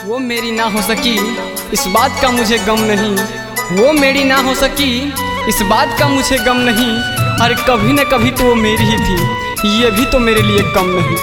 वो मेरी ना हो सकी इस बात का मुझे गम नहीं वो मेरी ना हो सकी इस बात का मुझे गम नहीं अरे कभी न कभी तो वो मेरी ही थी ये भी तो मेरे लिए कम नहीं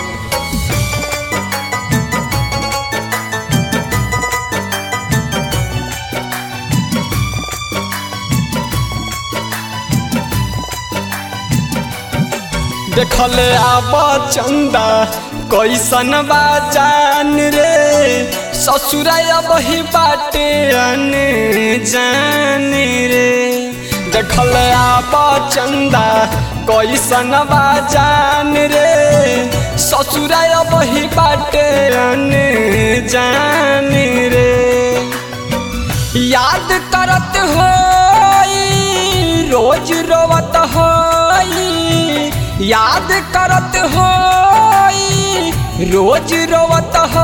देखल आब चंदा कैसन बा जान रे ससुराया बही बाटे अन जान रे देखल आब चंदा कैसन बा जान रे ससुराया बही बाटे अन जान रे याद करत हो रोज रोवत हो याद करत हो रोज रोवत हो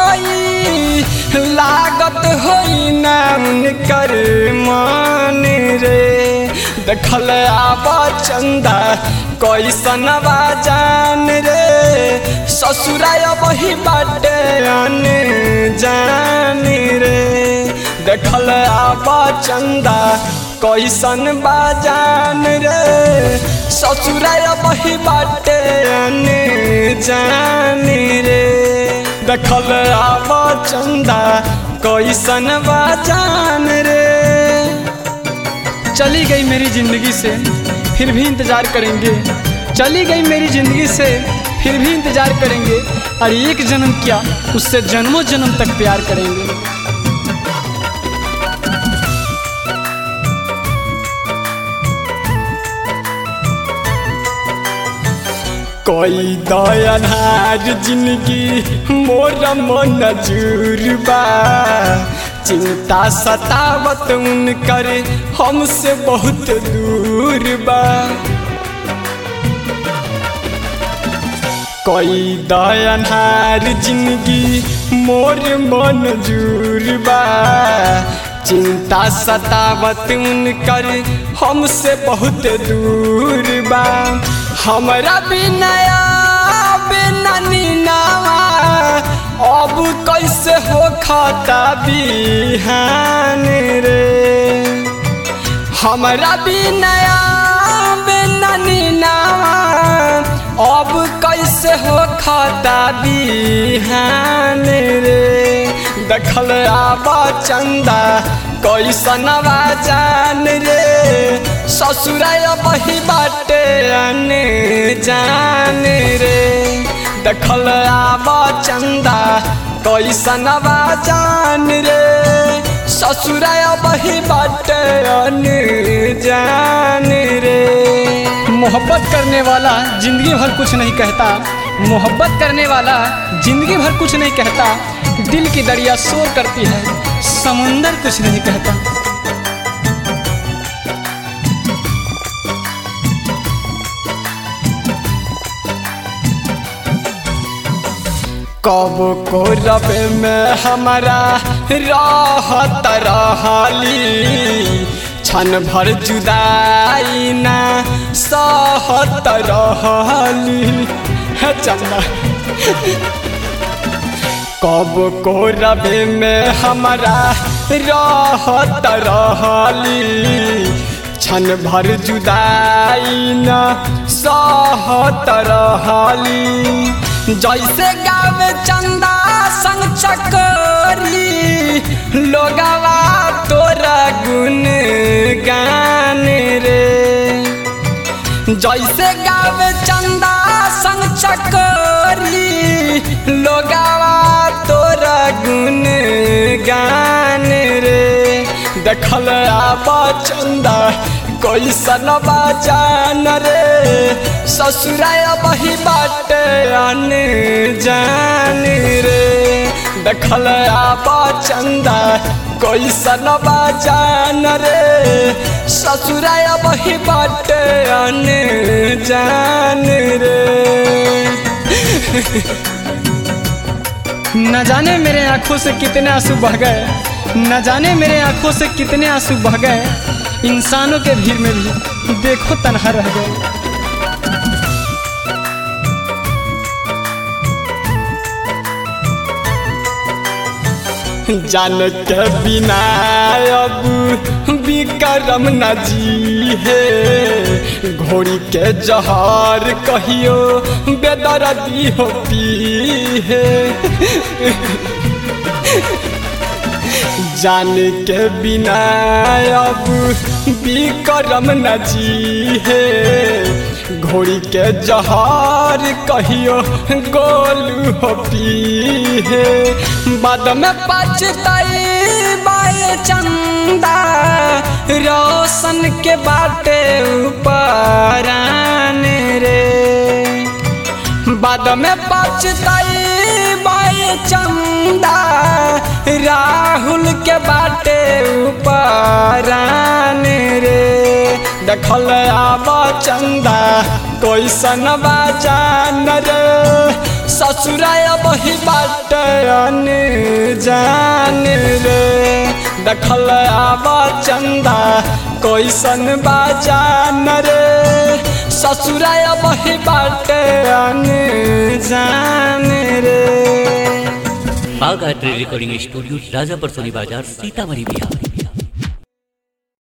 लागत हो ना उनकर मान रे देखल आब चंदा कैसन बा जान रे ससुराय बही बाटे अन जान रे देखल आब चंदा कैसन बा जान रे ससुराय बही बाटे अन जान रे देखल आब चंदा कैसन बा जान रे चली गई मेरी जिंदगी से फिर भी इंतजार करेंगे चली गई मेरी जिंदगी से फिर भी इंतजार करेंगे और एक जन्म क्या उससे जन्मों जन्म तक प्यार करेंगे कोई दयानार जिंदगी मोर मन बा चिंता सतावत उनकर हमसे बहुत दूर बा कोई दयानार जिंदगी मोर मन बा चिंता सतावत उनकर हमसे बहुत दूर बा हमरा बिनया बिना नीनावा अब कैसे हो खाता बिहान रे हमरा बिनया बिना नीनावा अब कैसे हो खाता बिहान रे देखल आब चंदा कैसन जान रे ससुराय बही बाटे अन जान रे देखल आब चंदा कैसन जान रे ससुराय बही बाटे अन जान रे मोहब्बत करने वाला जिंदगी भर कुछ नहीं कहता मोहब्बत करने वाला जिंदगी भर कुछ नहीं कहता दिल की दरिया शोर करती है समुंदर कुछ नहीं कहता कब को रब में हमारा रहत रहली क्षण भर जुदाई ना सहत रहली है चंदा कब को रबे में हमारा रहत रहली क्षण भर जुदाई न सहत रहली जैसे गावे चंदा संग चकोरी लोगवा तोरा गुन गान रे जैसे गावे चंदा संग चकोरी लोगवा तोरा गुन गान रे देखल आब चंदा कैसन जान रे ससुराय बही बाटे अन जान रे देखल आब चंदा कैसन जान रे ससुराय बही बाटे अन जान रे न जाने मेरे आंखों से कितने आंसू बह गए न जाने मेरे आंखों से कितने आंसू बह गए इंसानों के भीड़ में भी देखो तनहा रह गए जान के बिना अब विक्रम न जी है घोड़ी के जहर कहियो बेदर्दी हो पी है जान के बिना अब विक्रम न जी है घोड़ी के जहर कहियो गोलू हो पी है बाद में पछताई बाए चंदा रोशन के बाटे ऊपर रे बाद में पछताई बाए चंदा राहुल के बाटे ऊपर रे देखल आब चंदा कैसन बाजान रे ससुराय बही बाटे जान रे देखल आब चंदा कैसन बाजान रे ससुराय बही बाटे जान रे बाघ art recording studio Rajapur Soni बाजार सीतामढ़ी बिहार